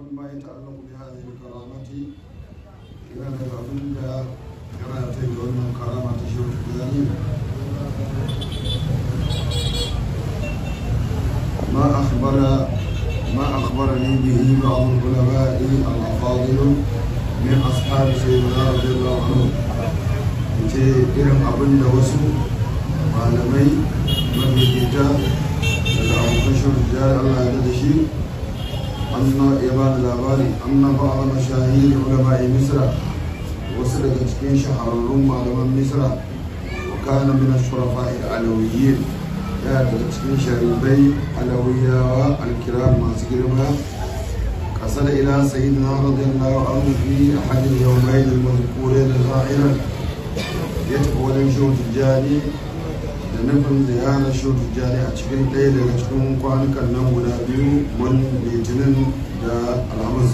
مما يتعلق بهذه الكرامة إلى أبنك كما يتبع من كرامة شيخ الجاني ما أخبر ما أخبرني به بعض العلماء الأفاضل من أصحاب سيدنا رضي الله عنه ce irin abin da wasu malamai mafifita daga abokan shirya Allah ya da shi anna ya ba da labari anna ba a mashahi da ulama'i misra wasu daga cikin shahararrun malaman misra wa kana min ashrafa alawiyyin ya daga cikin sharibai alawiyawa alkiram masu girma قصد إلى سيدنا رضي الله عنه في أحد اليومين المذكورين ظاهرا يتقول شو تجاني da nufin ziyarar shehu tijjani a cikin ɗaya daga cikin kwanukan nan guda biyu wani litinin da alhamis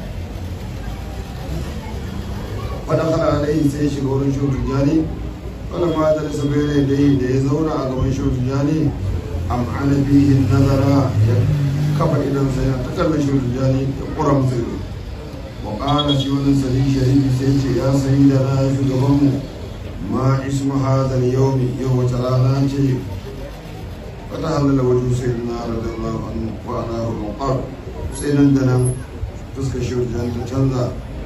wadda kana alayhi sai shiga wurin shehu tijjani wadda ma da nisa bai da yi da ya zauna a gaban shehu tijjani am'ana bihin nazara ya kafa idan sai ta kallon shehu tijjani ya kura musu ido wa ƙara shi wani sari sharifi sai ce ya sayi da na shugabanmu ما اسم هذا اليوم يوم ترانا شيء فتهلل وجه سيدنا رضي الله عنه وأناه المقام سيدنا دنا تسكى شوت جان تنزا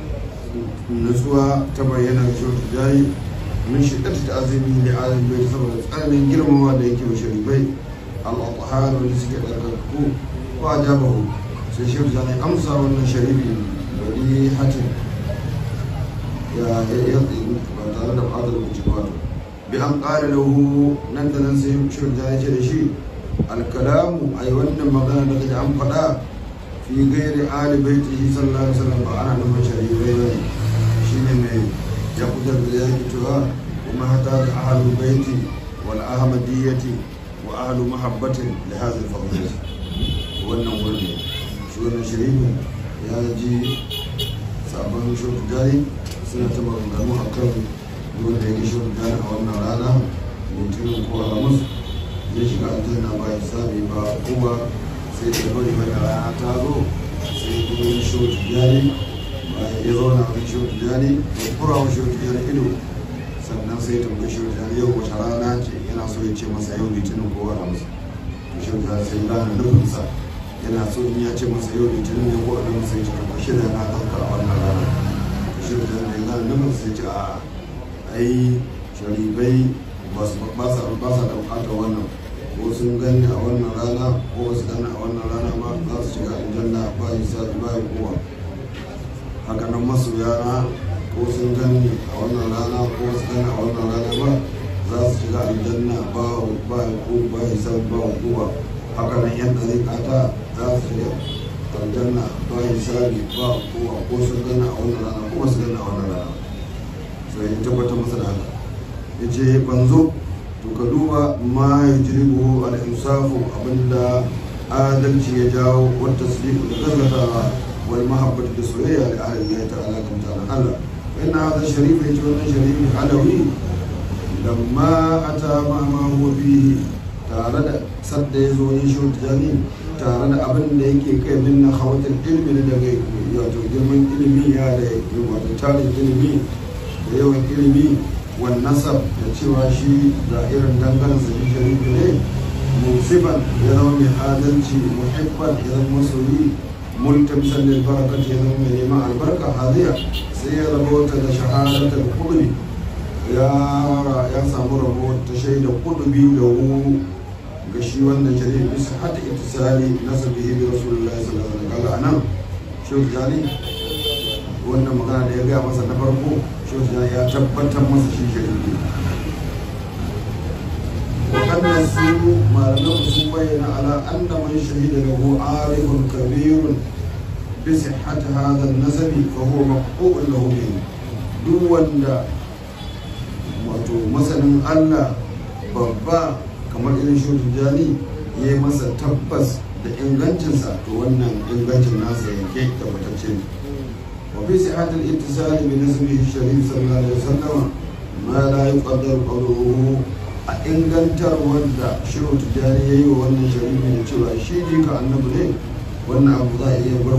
نسوى تبين شوت جاي من شدة تعظيمه لعالم بيت سبب أمين جرم ما ديك وشريبي الأطهار والنسكة الركوع وأجابه سيشوت جان أمسى وأن شريبي وليحة ya ya ba tare da fadar lokaci ba bi an ƙara lahu nan da nan sai shirin ta ce da shi alkalamu a yi wannan magana da kaji an faɗa fi gairi ali baiti shi sallallahu alaihi wasallam ba ana nufin shari'ai ba shi ne mai ya kudar da ya ki cewa kuma hata da ahalu baiti wal ahmadiyyati wa ahlu mahabbatin da hazin fadlati wannan wurin shi wannan shari'in ya ji sabon shirin jari suna ta maganganu a kan wanda ya gishi gane a wannan rana litinin ko alhamis zai shiga aljanna ba ya sami ba kuma sai da bari mai rana ta zo sai kuma ya shi wata jari bayan ya zauna a shi wata jari ya kura wa shi wata jari ido sannan sai ta tambayi shi wata jari yau wata rana ce yana so ya ce masa yau litinin ko alhamis to shi wata jari sai gane nufinsa yana so in ya ce masa yau litinin ne ko alhamis sai ce to shi da na ɗauka a wannan rana shi da ya gane nan sai ce a ai sharibai ba sa ba sa da bukatar wannan ko sun gani a wannan rana ko ba su gani a wannan rana ba za su shiga aljanna ba yi sa ba yi kowa haka nan masoyana ko sun gani a wannan rana ko ba su gani a wannan rana ba za su shiga aljanna ba ba ko ba yi sa ba kowa haka nan yan ɗariƙata za su shiga aljanna ba hisabi ba kowa ko sun gana a wannan rana ko su gana a wannan rana sai ya tabbatar masa da haka ya ce banzo to ka duba ma ya jiribu al-insafu abinda adalci ya jawo wata sadiku da gaggatawa wal mahabbatu da soyayya da ahalin ya ta'ala kan ta'ala Allah wa inna hadha sharif ya ce wannan sharifi alawi lamma ata ma ma huwa fihi tare da sadda ya zo yin shi jami'i tare da abin da yake kai min na hawatar ilimi da daga wato girman ilimi ya da wato tarin ilimi da yawan ilimi wan nasab da cewa shi da irin dangane sa shi sharifi ne musiban ya zama mai adalci muhibban ya zama masoyi multamsan lil barakat ya zama mai neman albarka hadiya sai ya rabota da shahadatar kudubi ya ya samu rabo ta shaida kudubi da hu ga shi wannan shari'a bisa hata ittisali nasabihi bi rasulullahi sallallahu alaihi wasallam kaga anan shehu jani wannan magana da ya gaya masa na farko shehu jani ya tabbatar masa shi shari'a waɗannan su malaman sun bayyana ala anna man shahida lahu arifun kabirun bi sihhati hadha an-nasabi fa huwa maqbu'un lahu bihi duk wanda wato masanin Allah babba kamar irin shudun jani ya yi masa tabbas da ingancinsa to wannan ingancin nasa yanke tabbatacce ne wa fi sihatul ittisali bi nasbihi sharif sallallahu alaihi wasallam ma la yuqaddar qawluhu a ingantar wanda shiru tijani yayi wa wannan sharifi da cewa shi jika annabi ne wannan abu za a iya gwargwaje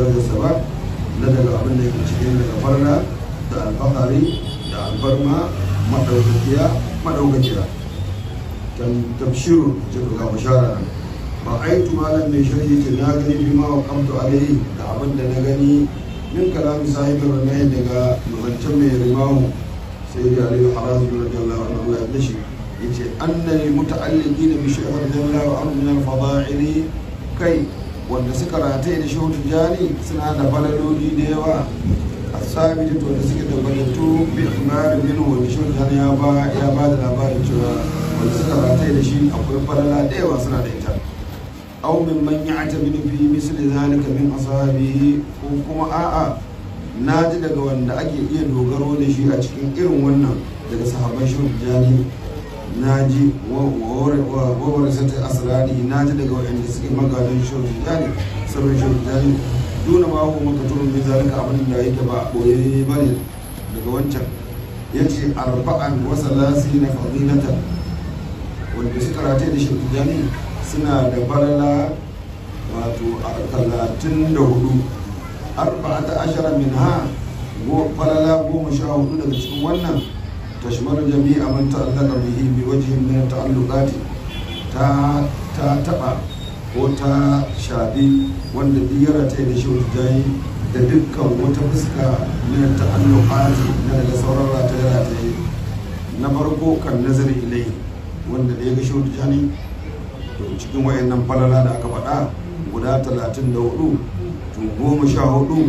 darajarsa ba na daga abin da yake cikin daga farna da alfahari da alfarma madaukakiya madaukakiya kan tafshiru ce ga bashara ba aitu malam mai sharhi ce na gani bi ma waqamtu alaihi da abin da na gani min kalamin sahibin ramayin daga zancen mai rimahu sai da aliyu harazu radiyallahu anhu Allah ya dashi yace annal muta'alliqin bi shaykh radiyallahu anhu min al-fada'ili kai wanda suka rataye da shehu tijani suna da falaloli da yawa asabiti to da suke tabbatattu bi ikhbar minhu wanda shehu tijani ya ba ya ba da labarin cewa wanda suka rataye da shi akwai falala da yawa suna da ita aw min man ya'tabidu fi misli zalika min ashabihi ko kuma a'a na ji daga wanda ake iya dogaro da shi a cikin irin wannan daga sahabban shehu tijani na ji wawar sata asirari na ji daga waɗanda suke magadan shirin jani sabon shirin jani duna ma hu maka turun bin zalika abin da yake ba boye ba ne daga wancan ya ce arba'an wasa lasi na fadilata wanda suka rataye da shirin jani suna da falala wato a talatin da hudu arba'ata ashara min ha falala goma sha hudu daga cikin wannan تشمل جميع من تعلق به بوجه من التعلقات تا تا تبع ko ta shafi wanda biyar ta da shi jayi da dukkan wata fuska min ta'alluqati na daga sauran rataye rataye na farko kan nazari ilai wanda da ya ga shi jani to cikin wayannan falala da aka faɗa guda talatin da hudu to goma sha hudu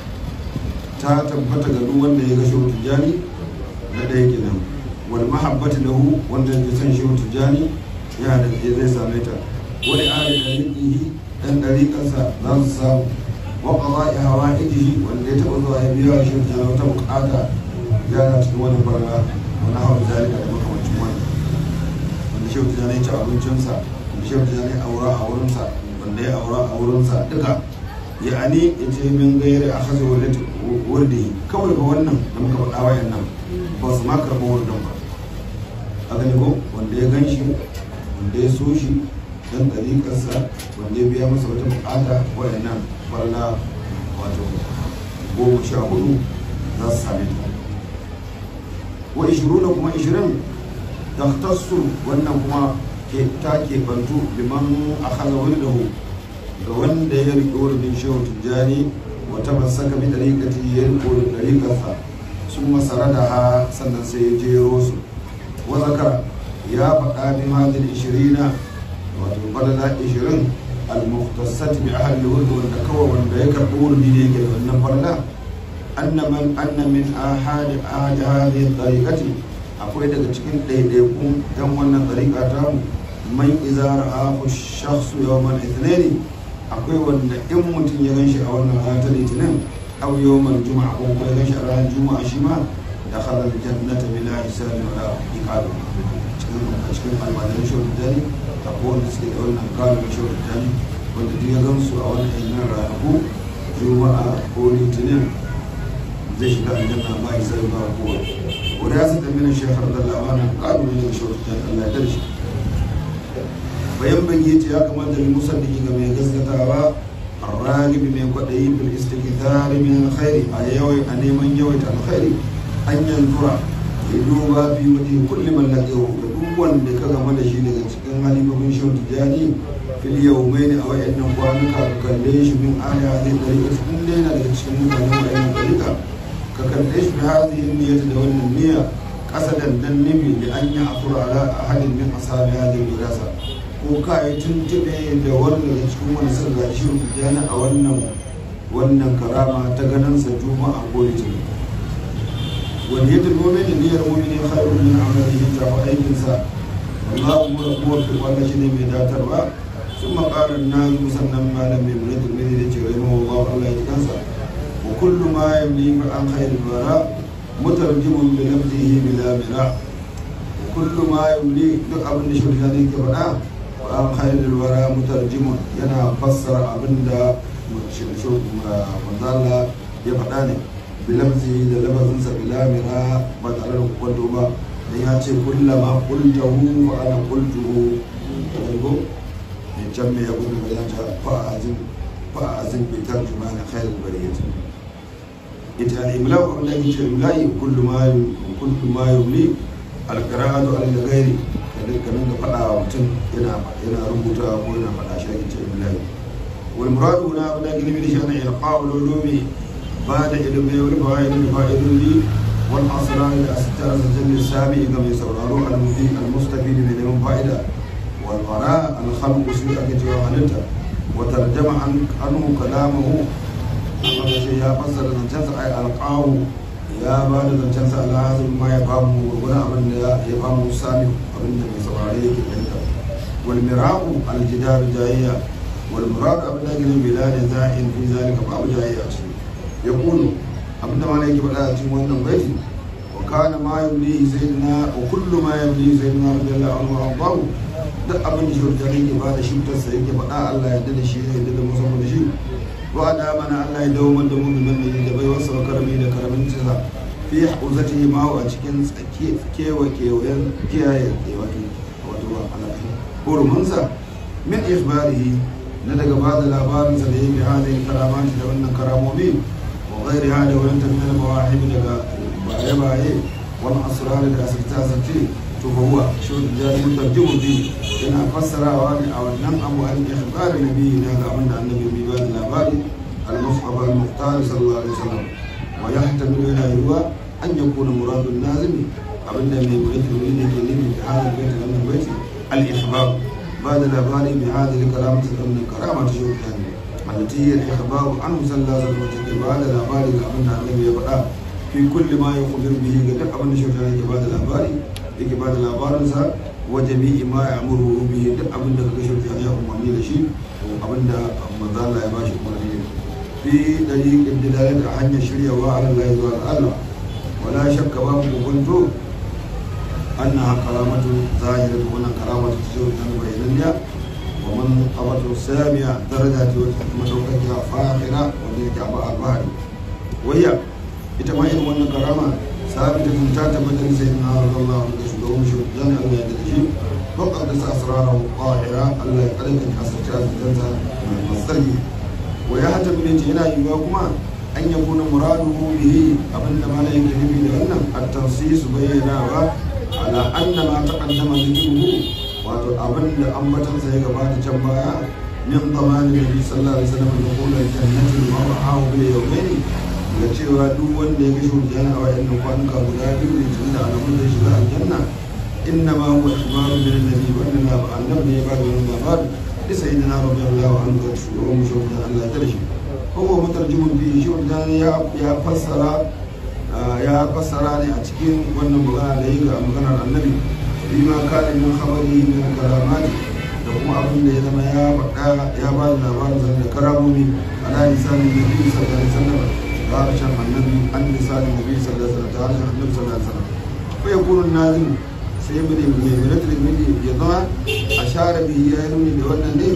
ta tabbata ga duk wanda ya ga shi jani na ɗaya kenan wal mahabbati lahu wanda ya san shi tijani ya da ke zai same ta wani ali da riƙihi dan ɗariƙarsa za su samu wa qada'i hawaijihi wanda ya taɓa zuwa ya biya shi tijani wata buƙata ya na cikin wani barna wani hawa zalika da makamancin wani wanda shi tijani ya ci abincinsa wanda shi tijani aura a wurinsa wanda ya aura a wurinsa duka ya'ani ya ce min gairi a hasa wurdi kawai ga wannan da muka faɗa wayan nan ba su ma karɓi wurdin ba a gani ko wanda ya gan shi wanda ya so shi dan ɗariƙarsa wanda ya biya masa wata buƙata wayan nan farla wato goma sha hudu za su same ta wa ishiruna kuma ishirin taktassu wannan kuma ta ke bantu liman akhadha wurdahu ga wanda ya riƙe wurin shehu tijjani wata masaka bi dariƙati ya riƙo da dariƙarsa sun masara da ha sannan sai ya jero su wa zakara ya faɗa min hadin ishirina wato falala ishirin al-muhtasat bi ahli wurd wanda kawai wanda ya karɓi wurin ne yake da wannan falala anna man anna min ahadi ahadi hadhihi dariqati akwai daga cikin ɗaiɗaikun ɗan wannan dariƙa ta man izara ahu shakhsu yawmal ithnaini akwai wanda in mutum ya gan shi a wannan rana ta litinin aw yawmal juma'a ko kuma ya gan shi a ranar juma'a shi ma da khalal jannata bila hisabin wala iqab cikin a cikin almajiran shawar dani akwai wanda suke da wannan kalin shawar dani wanda duk ya gan su a wannan yanyan ranaku juma'a ko litinin zai shiga aljanna ba hisabi ba kowa wanda ya sata mina shekar da labarin kalin ne da shawar dani Allah ya darshe bayan bagi ce ya kamata da musalliki ga mai gaskatawa arragibi mai kwaɗayi bil istikthari min alkhairi a yawai a neman yawaita alkhairi an yantura ya duba fi wajen kulli man laqiyahu ga duk wanda ka gama da shi daga cikin halibabin shehu tijani fil yawmaini a wayannan kwanuka ka kalle shi min aya zai dariƙa in dai yana daga cikin mutanen wayannan dariƙa ka kalle shi bi hadhihi niyyati da wannan niyya kasadan dan nimi da an yi afura ala ahadin min ashabi hadhihi dirasa ko ka yi tuntube da wani daga cikin wani sun gashi rubutana a wannan wannan karama ta ganin sa juma'a ko litinin wani yadda nomin da niyyar mumini khairun min amalihi ta fa aikin sa Allahu mura fi wannan shine mai datarwa sun makarar na sannan malam mai mulki mai da cewa yana wa Allah ya kansa wa kullu ma yamli an khairul bara mutarjimun bi lafzihi bila mira kullu ma yamli duk abin da shi ne ke faɗa an khairul wara mutarjimun yana fassara abinda manzala ya faɗa ne bilamzi da lafazinsa bilamira ba tare da kwanto ba dan ya ce kullama qultahu fa ana qultuhu ko ne can me ya gudu da ta fa azim فأعزم بترجمان خير البرية ita al-imla ko da yake imla'i kullu ma kullu ma yumli al-qira'atu al-ghairi kada kanin da fada wa mutum yana yana rubuta ko yana fada shi ake imla'i wal muradu na abin da gilimi da shi ana ilqa'ul ulumi ba da ilmi wal fawaid al fa'idun wal asrar al astar al jami sabi ga mai sauraro al-mudi al-mustafid min ilmin fa'ida wal qara al-khalq su ake cewa halitta wa tarjama anhu kalamahu amma da shi ya fassara zancensa ai alƙawu ya ba da zancensa alhazin ma ya famu gurgurin abin da ya famu sami abin da mai saurare yake fahimta wal miraqu al jidar jayya wal murad abin da gina bilad za'in fi zalika babu jayya ce ya kulu abin da malai yake faɗa a cikin wannan baiti wa kana ma yumli sayyidina wa kullu ma yumli sayyidina radiyallahu anhu wa babu duk abin da shi yake ba da shi mutarsa yake faɗa Allah ya yarda da shi ya yarda da musamman da shi wa da mana Allah ya dawo da mu'minin ne da bai wasa karami da karamin sa fi hauzati ma a cikin tsake kewa kewayen kiyaye wato wato alaka hurumin sa min ikhbarihi na daga ba da labarin sa da yake hadin karamati da wannan karamomi wa ghairi hada wa anta min al-mawahib daga baye baye wal asrar da asirta sace to huwa shi da mutarjimu bi yana fassarawa ne a wannan abu an ikhbar nabi na ga abin da annabi bai ba da labari al-mus'ab al-muqtar sallallahu alaihi wasallam wa yahtamilu ila yuwa an yakuna murad an-nazim abin da mai baiti ne ke nufi da hada baiti wannan baiti al-ikhbar ba da labari bi hada al-karamati da wannan karama ta shi ne allati hiya al-ikhbar an sallallahu alaihi wasallam ba da labari ga abin da annabi ya faɗa fi kulli ma yukhbir bihi ga duk abin da shi yake ba da labari yake ba da labarinsa wa jami'i ma ya amuru bihi duk abin da kaga shirka ya umarni da shi abin da manzo Allah ya bashi umarni fi dariqin dilalat a hanyar shiryawa ala Allah zuwa ga Allah wala shakka ba ku kunto annaha karamatu zahiratu wannan karamatu ce ta bayyana wa man qabatu samiya darajati wa madaukakiya fakhira wanda yake abu albahari wayya ita ma irin wannan karama ثابتة تعتمد سيدنا رضي الله عنه شدوم شدان الله يدرجي وقد أسراره الطاهرة الله يقلق حسرت الجنة من المصدر ويحتمل هنا يواكما أن يكون مراده به أبن ما لا يكذب لأن التنصيص بينا على أن ما تقدم ذكره wato abin da ambatan sai gabata can baya min zamanin nabi sallallahu alaihi wasallam da kula jannati wa ma'ahu bil yawmaini da cewa duk wanda ya gashi wajen a wayannan kwanuka guda biyu ne tun da alamun da shiga aljanna inna ma huwa ikhbaru min annabi wannan na annabi ne ya ba da wannan labari da sayyidina radiyallahu anhu da shugaban mu shugaba Allah ya shi ko ko mutarjimun bi shi wanda ya ya fassara ya fassara ne a cikin wannan magana da yi ga maganar annabi bima kana min khabari min karamati da kuma abin da ya zama ya faɗa ya ba da labarin da karamomi ala lisanin nabi sallallahu alaihi wasallam harshen annabi an lisanin nabi sallallahu alaihi wasallam ta harshen annabi sallallahu alaihi wasallam ko ya kunu nazim sai mu ne mai miratul mili ya zama a share bi ya nuni da wannan ne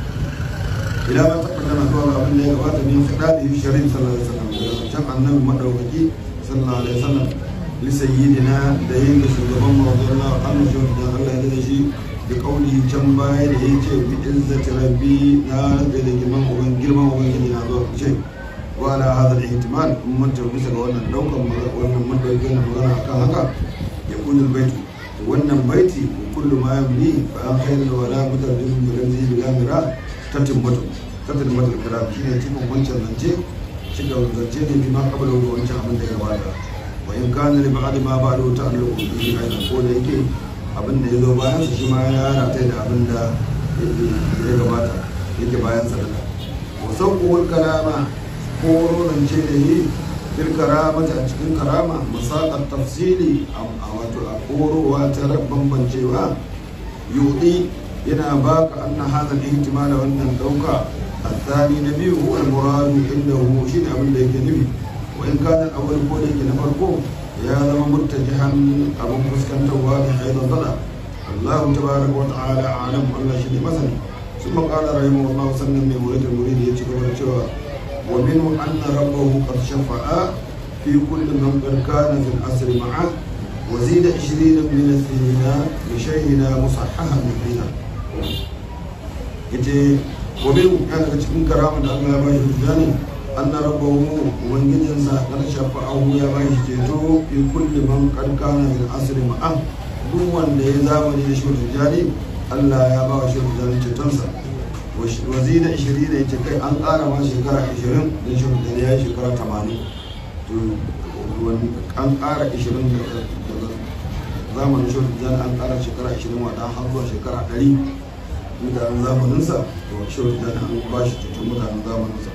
ila ma taqaddama zuwa ga abin da ya gabata min khitabi sharif sallallahu alaihi wasallam da can annabi madaukaki sallallahu alaihi wasallam li sayyidina da yin da shugaban mu radiyallahu anhu shi da Allah ya da shi da kauli can baya da yace bi izzati rabbi na rabbi da girman uban girman ubangiji na zuwa ce وعلى هذا الاحتمال من تلبس wannan daukan wannan mun dauke na magana akan haka ya kun albayt wannan baiti kullu ma yamli fa an khayr wala mutarjim bi lamzi bi lamira tatimmatu tatimmatu kalam shine cikin wancan zance cikin zance ne bi ma kabala wancan abin da ya gabata wa in kana li ba'd ma ba'du ta'alluqu bi aidan ko da yake abin da ya zo bayan shi ma ya rata da abin da ya gabata yake bayan sadaka wa sauqul kalama koro rance da yi fil karamata a cikin karama masaƙar tafsili a wato a korowa ta bambancewa yudi yana baka anna hadha al-ihtimal wannan dauka الثاني نبي هو المراد انه شيء abin da yake nufi wa in kana awwal ko da yake na farko ya zama murtajihan abin fuskantarwa da aidan dala Allah tabaraka wa ta'ala alam Allah shi ne masani ثم قال رحمه الله سلم من ولد المريد يتكبر cewa ومنه أن ربه قد شفع في كل من قد كان في العصر معه وزيد عشرين من السنين لشيخنا مصححا من حين yace ومن كان cikin karama da Allah ya ba shi tijani anna rabbahu ubangijinsa kar shafa'ahu ya ba shi ceto fi kulli man qad kana min asri ma'a duk wanda ya zamani da shi tijani Allah ya ba shi tijani cetonsa wazina 20 da yace kai an ƙara ma shekara 20 da shi tijani ya yi shekara 80 to an ƙara 20 daga zamanin shi tijani an ƙara shekara 20 wata har zuwa shekara 100 mutanen zamaninsa to shi da an ba shi cikin mutanen zamaninsa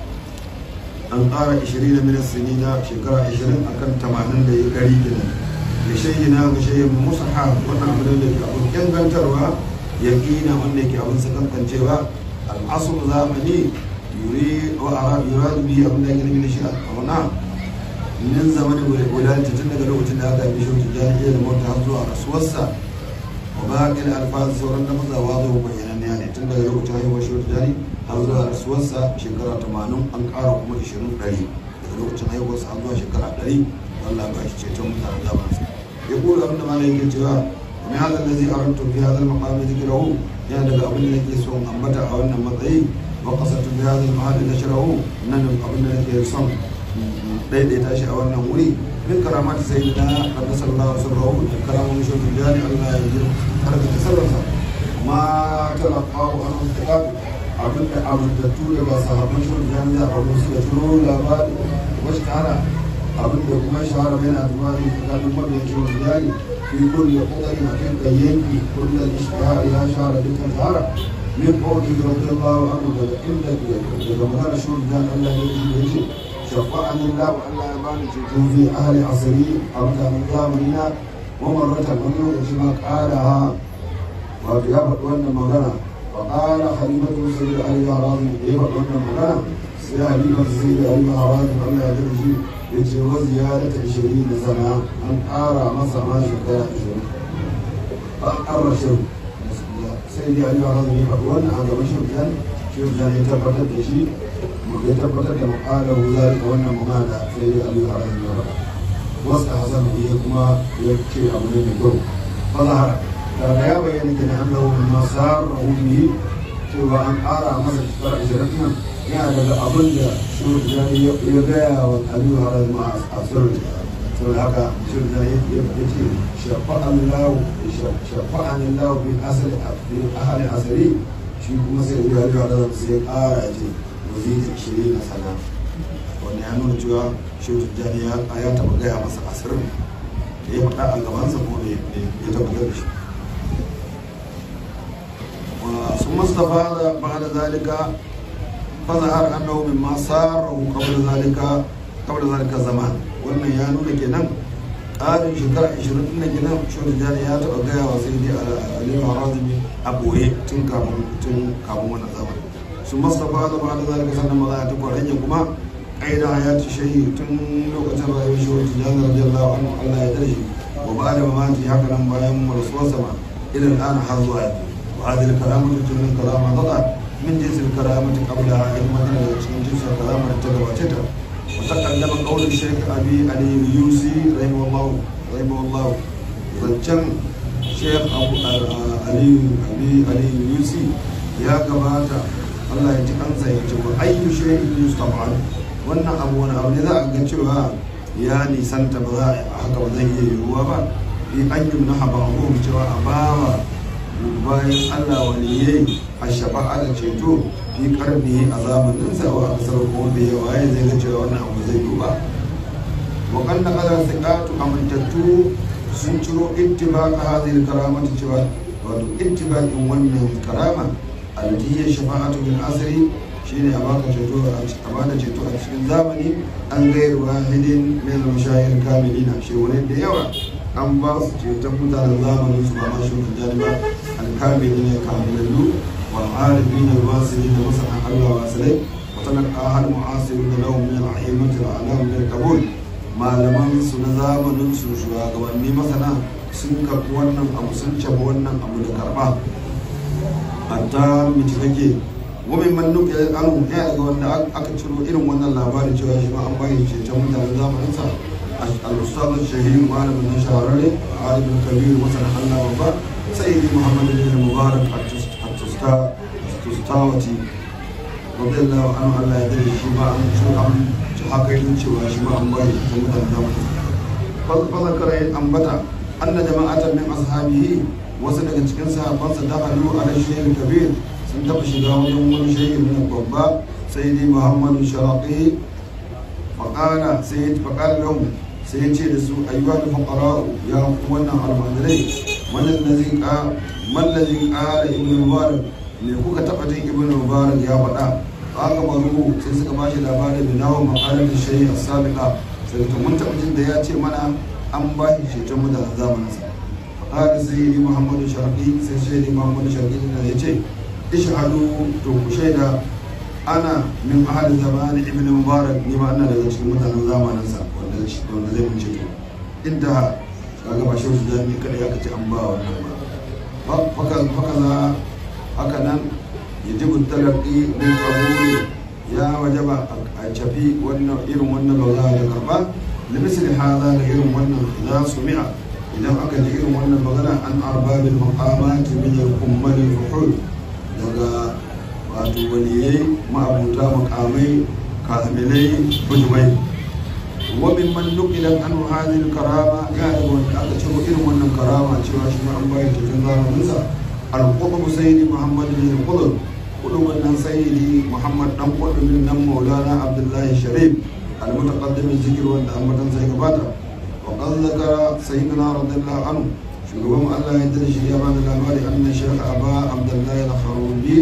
an ƙara 20 da minas sini na shekara 20 akan 80 da ya kari kenan da shayi na ga shayi musa ha wannan abin da ke abin ingantarwa ya ƙina wanda yake abin sakankancewa al'asur zamani yuri wa ara yuradu bi abin da yake nufi da shi a wana min zamanin wulalta tun daga lokacin da aka yi shi tijjani da mota har zuwa rasuwarsa وباقي الألفاظ سورة نفذ واضح بيانا يعني تندى يروك تاهي وشور جاري هذا رسوسا شكرا تمانون أنكار كما إشرون داري يروك تاهي وصح الله شكرا داري والله باش تشتم تعالى يقول ابن مالك الجواب ومن هذا الذي أردت في هذا المقام ذكره يعني لك أبن لك يسوم أنبتا أو أن مطعي وقصدت في هذا المحل نشره أن أبن لك يسوم daidaita shi a wannan wuri min karamata sai da rabbi sallallahu alaihi wasallam karamun shi jani Allah ya yi har da sarrafa ma talaqahu an istiqaq abin da abudatu da ba sahabban shi jani da abu su da turo labari wasu tara abin da kuma shahara bayan azmari tsakanin mabiyan shi jani fi kulli qadari a kan yanki kullu ishtihar ya shahara dukkan shahara min qawli radiyallahu anhu daga inda daga magana shi jani Allah ya yi شفعني الله وألا يبان في أهل عصري أبدا من زامننا ومرة منه كما قالها وفي أبد وأن مغنى وقال خليفة سيد علي هرازي يبد وأن مغنى سيد خليفة سيد علي هرازي ألا يدرجي يتجوز زيادة عشرين سنة أن أرى مصر ما شكرا عشرين فأقر شر سيد علي هرازي يبد وأن هذا بشر كان شوف كان يتبرد شيء ya tabbatar da mukalar zalika wannan mukada sai ya aliyu a ranar yau wasu a hasan ya kuma ya ce abu ne mai kyau fazahara daga ya bayyana ke na annahu min masar rahumi cewa an ƙara masa shekara ashirin nan yana daga abin da shurjani ya gaya wa aliyu a ranar a sirri saboda haka shurjani ya ce shafa'an lahu shafa'an lahu bin asali ahalin asali shi kuma sai ya aliyu a ranar sai ya ƙara ce waziri ishirin na sana wanda ya nuna cewa shehu tijjani ya taɓa gaya masa asirin da ya faɗa a gabansa kuma ya tabbatar da shi sun mustafa da ba da zalika fazahar annahu min ma sarahu qabla zalika qabla zalika zaman wannan ya nuna kenan ƙarin shekara 20 ɗin kenan shehu tijjani ya taɓa gaya wa sai dai aliyu harazimi a ɓoye tun kafin wannan zaman su mustapha da ba da zalika sannan maza ya tukwa rage kuma ƙaida ya ci shahi tun lokacin rayuwar shi wata jihar radiyallahu anhu Allah ya dare wa ba da mamaki haka nan bayan rasuwar sama irin ɗana har zuwa yau wa hadil karamatu tunin karama tada min jinsil karamati qabla in madina da cikin jinsil karama da ta gabace ta wa taqaddama qawlu shaykh abi ali yusi rahimahullahu rahimahullahu zancen shaykh abu ali abi ali yusi ya gabata Allah ya ji kansa ya ce wa ayyu shay'in yustab'al wannan abu wani abu ne za a ga cewa ya nisanta ba za a haka ba zai iya yiwuwa ba fi an yi na haba ko cewa a bawa bayan Allah waliyai a shafa'a da ceto fi karni a zamanin sa wa asar ko da yawa ya zai ga cewa wannan abu zai yiwu ba wa kanna qadar thiqatu amintattu sun ciro ittibaqa hadhihi karamati cewa wato ittibaqin wannan karama alati hiya shafa'atu bil asri shine a baka ceto a bada ceto a cikin zamani an gairu wahidin min al-mashayikh kamilina shi wani da yawa an ba su ceton mutanen zamanin su ba ma shi mutane ba al-kamilina kamilallu wal arifin al-wasili da masana Allah wasilai wa talaka hal mu'asirun lahum min al-a'immati al-alam min al-qabul malaman su na zamanin su shugabanni masana sun karɓi wannan abu sun caba wannan abu da karɓa hatta mace kake wani man nuke anu ya daga wanda aka ciro irin wannan labarin cewa shi ma an bayyana ceton mutanen zamanin sa al-ustad shahid malamin na shahararre alim kabir wasan Allah babba sayyidi muhammad bin mubarak at-tustawati radiyallahu anhu Allah ya dare shi ma an so an ci haka yin cewa shi ma an bayi ta mutane zamani fa zakara ya ambata anna jama'atan min ashabihi wasu daga cikin sahabbansa dakhalu ala shaykh kabir sun taba shiga wajen wani shaykh ne babba sayyidi muhammadu sharaqi faqala sayyid faqala lahu sai ya ce da su ayyuha al-fuqara ya ku wannan almajirai man allazi qa man allazi qala ibn mubarak me kuka taba jin ibn mubarak ya faɗa aka maru sai suka bashi labarin da nawo maqalar shaykh as-sabiqa sai to mun taba jin da ya ce mana an ba shi ceton mutanen zamaninsa faqala sayyidi muhammadu sharqi sai sayyidi muhammadu sharqi ne ya ce ishhadu to ku shaida ana min ahli zamani ibn mubarak ni ma ina daga cikin mutanen zamaninsa wanda wanda zai mun ceto inda kaga ba shehu da ni kada ya kace an ba wannan ba faka faka za haka nan yajibu talaqi min qabuli ya wajaba a cafi wannan irin wannan magana da karba limisli hada da irin wannan za su mi'a idan aka ji irin wannan magana an arbabil maqamat min al-kummal al-fuhul daga wato waliyai ma'abuta makamai kamilai bujumai wa min man nuqila an hadhihi karama ya da wanda aka ciro irin wannan karama cewa shi ma an bayar cikin zamanin sa al-qutb sayyidi muhammad bin al-qutb kudu wannan sayyidi muhammad dan qutb bin nan maulana abdullahi sharif al-mutaqaddim zikr wanda ambatan sai gabata wa qad zakara sayyidina radiyallahu anhu shugaban Allah ya dare shi ya bada labari anna shaykh aba abdullahi al-kharubi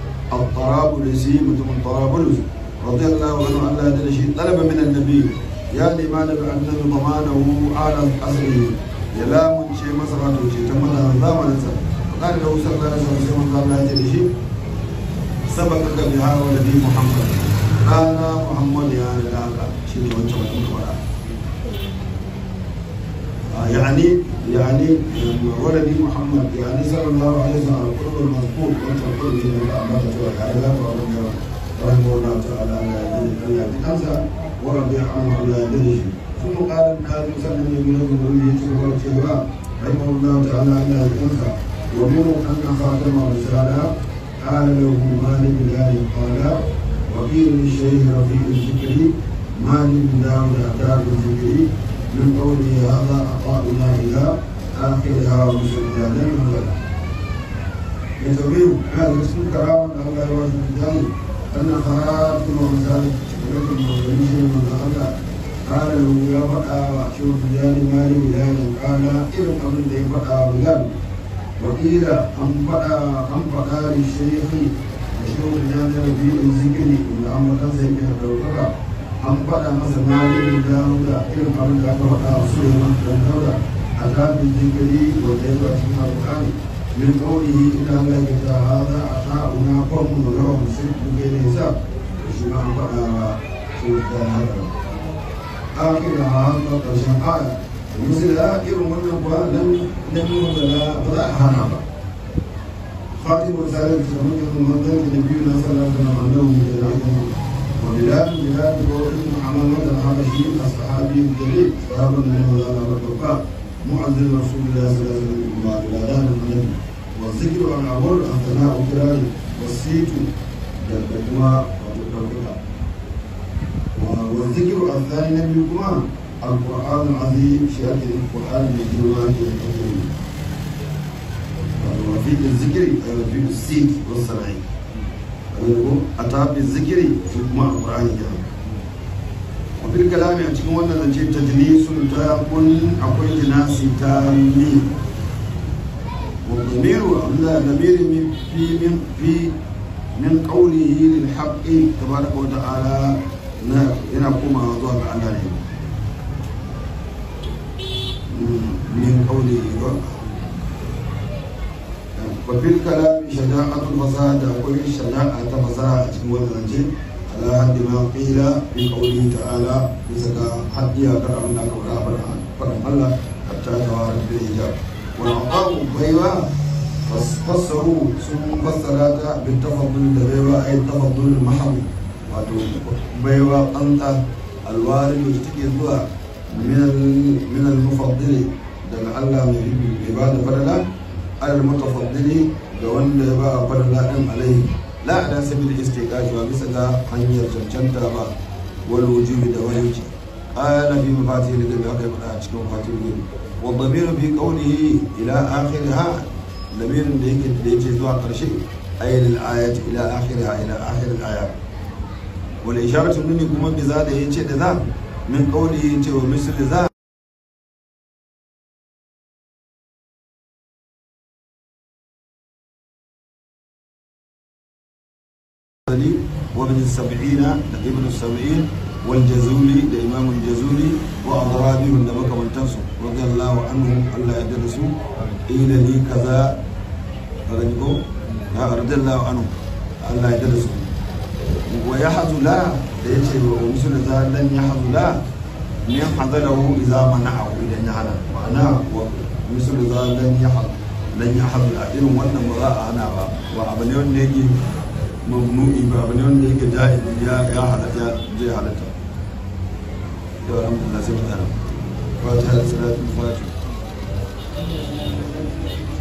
الطرابلسي متم الطرابلس رضي الله عنه أن لا يدري شيء طلب من النبي يا لماذا بأن ضمانه على أصله يلا من شيء مسرات شيء تم الزامن فقال له صلى الله عليه وسلم قال لا يدري شيء سبقك بها ولدي محمد قال محمد يا لك شيء وانت وانت يعني يعني ولدي محمد يعني صلى الله عليه وسلم القرب المذكور وانت القرب في الأمانة والعدالة رحمه الله تعالى على يديه أنسى ورضي عنه على يديه ثم قال الناس سلم من النبي والشهراء رحمه الله تعالى على يديه ومنه أن خاتم الرسالة قال له مالك ذلك قال وقيل للشيخ رفيق الذكري مالك داود أتاك الذكري من قوله هذا عطاؤنا إلى آخرها ومسجدا وغدا يتبين هذا اسم كرامة الله يوجه الجل أن خاتم ورسالة شكرة المغربية من الله قال له يا فتى وأشوف بلال مالي بلال قال إذن قبل ذي فتى بلال وقيل أم فتى أم فتى للشيخ أشوف بلال ربيع الذكر إن أمر تنزل بها الدوكرة an faɗa masa malin dawuda irin abin da aka faɗa a suleiman dan dauda a kafin jinkiri wanda ya zuwa cikin alƙur'ani min ƙaunihi ina Allah ya ta haza a ta'una kwanmu da rawa musul kuge ne sa da shi ma an faɗa wa su da haka akira a haka ƙarshen aya misali da irin wannan kuwa nan nan nuna da ba za a hana ba خاتم رسالة تمنى من ذلك نبينا صلى الله عليه وسلم أنه من وبلال بلال وابن حمامة الحبشي الصحابي الجليل صحابة النبي صلى الله عليه وسلم معزز رسول الله صلى الله عليه وسلم بلدان النبي والذكر عن أمر الثناء الكرام والسيت جدكما وتكرمك والذكر الثاني نبيكما القرآن العظيم شهادة القرآن بالجواب والتكريم وفي الذكر في السيت والسرعين a tafi zikiri su kuma a ƙura'ani ya wafil kalami a cikin wannan zance ta jini sun ta kun akwai jinasi ta mi wa damiru abinda damiri min fi min fi min qawlihi lil haqqi tabaraka wa ta'ala na yana komawa zuwa ga Allah ne min qawlihi wa وفي الكلام شجاعة الفصاحة أقول الشجاعة فصاحة تكون زنجي على حد ما قيل في قوله تعالى بسكا حد يقرأ من أكبر فرم الله حتى توارد بالإجابة والعطاء بيوا فسروا ثم فسرات بالتفضل البيوا أي التفضل المحض بيوا أنت الوارد يشتكي من من المفضل دل الله من العباد فضلا على المتفضل da wanda ya ba a fara laɗin alai la ala sabil istiqaqi wa bisa ga hanyar cancanta ba wal wujubi da wajibi qala fi mafatih al-ghaib haka ya faɗa a cikin mafatih al-ghaib wa dhamiru fi qawlihi ila akhiriha lamirin da yake da yake zuwa karshe ayyul ayat ila akhiriha ila akhir al-ayat wal isharatu nuni kuma bi za da yace da za min qawlihi yace wa misli za وابن السبعين ابن السبعين والجزولي ده إمام الجزولي وأضرابهم ده بك من تنسو رضي الله عنهم الله يدرسوا إلى لي كذا رجعوا رضي الله عنهم الله يدرسوا ويحظ لا ده يجي ومثل ذا لن يحظ لا من حضره إذا منعه إلى نهلا معناه ومثل ذا لن يحظ لن يحظ لا إنه وانا مراء أنا وأبنيون نيجي mamnu'i ba abu ne wanda yake jahili ya ya halatta zai halatta yau alhamdulillah sai mu tsara fatiha da salatu fatiha